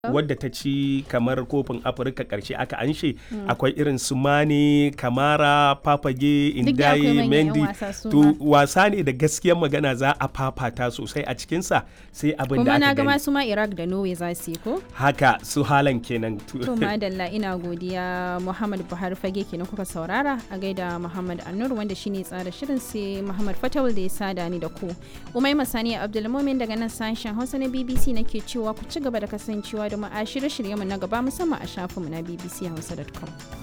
wadda ta ci kamar kofin afirka karshe aka anshe akwai irin su mane kamara papage Duk da akwai indaye manyan 'yan mendi wasa su to ma. wasa ne da gaskiyar magana za a fafata sosai a cikinsa sai abin da kuma na aka ga gani masu ma iraq da norway za su yi ko haka su halan kenan to madalla ina godiya muhammad buhari fage kenan kuka saurara a gaida muhammad annur wanda shine tsara shirin sai muhammad fatawul da ya sada ni da ku umai masani abdulmumin daga nan sashen hausa na bbc nake cewa ku ci gaba da kasancewa da mu a shirye-shiryenmu na gaba musamman a shafinmu na bbchausa.com